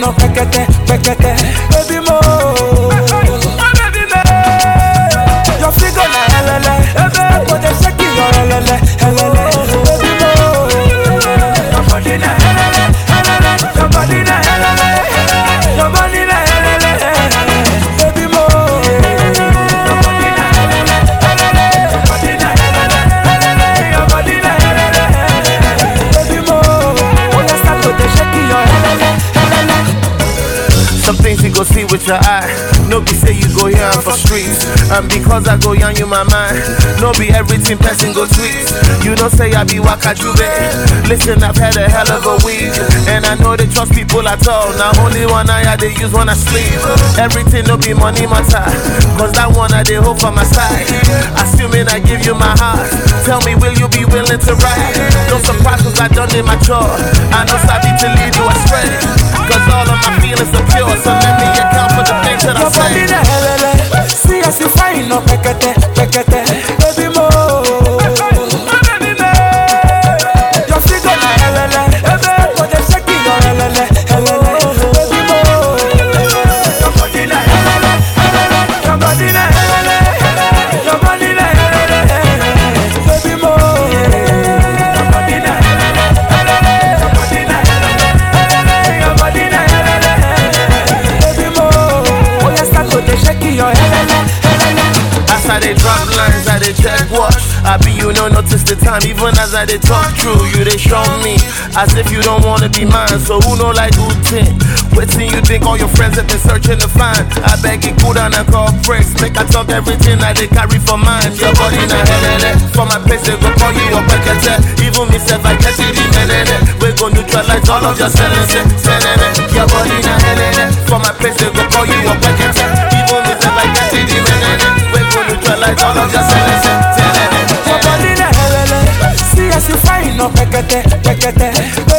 no pekete, pekete, baby mo. Your figure na helele, ebe go dey shake your helele, helele, baby mo. Your body na helele, helele, your body na helele, your body na helele, baby mo. Your body na helele, helele, your body na helele, helele, your body na helele, baby mo. Oh, you start to dey shake your helele, helele. Some things you go see with your eye. No be say you go here for streets. And because I go young you my mind. No be everything person go tweet. You know say I be wakajube. Listen, I've had a hell of a week. And I know they trust people at all. Now only one eye I they use when I sleep. Everything no be money matter. Cause that one I they hope for my side. Assuming I give you my heart. Tell me will you be willing to ride? No surprise cause I done it my chore. I know sabi to lead you astray. Cause all of my feelings are pure. So let me account for the things that I Your body say. na helele, see as you fine no pekete, pekete, baby mo. Your figure na helele, ebe go dey shake your helele, helele, baby mo. Your body na helele, helele, your body na helele, your body na helele, baby mo. Your body na helele, helele, your body na helele, helele, your body na helele, baby mo. Oh, you start to dey shake your helele, helele. As I they drop lines, I they check watch. I be you no notice the time, even as I they talk true. You they show me as if you don't wanna be mine. So who know like who think? Waiting you think all your friends have been searching to find. I beg you cool down and call breaks. Make I talk everything I they carry for mine. Your body na helele. For my place they go call you your package. Even me self I get it in helele. We go neutralize all of your sentences. Your body na helele. For my place they go call you your package. Even me self I get it in helele. We go neutralize all of your sentences. Your body na helele, see as you fine no pekete, pekete,